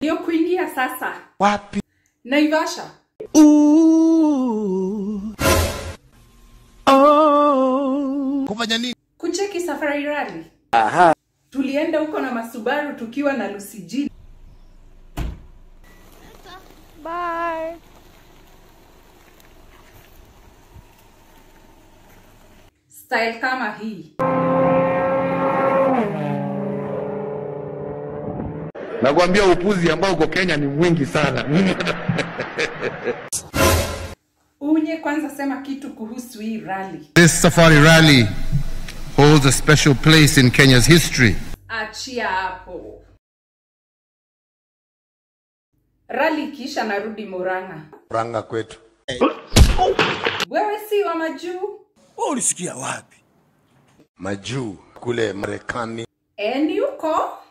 Ndio kuingia sasa. Wapi? Naivasha. Kufanya nini? Kucheki safari rally. Tulienda huko na Masubaru tukiwa na Lucy G. Bye. Style kama hii. Nakwambia upuzi ambao uko Kenya ni mwingi sana. Unye kwanza sema kitu kuhusu hii rally. This safari rally holds a special place in Kenya's history. Achia hapo. Rally ikiisha narudi Murang'a. Ranga kwetu. Wewe si wa majuu? ulisikia wapi? Majuu kule Marekani. Eni huko?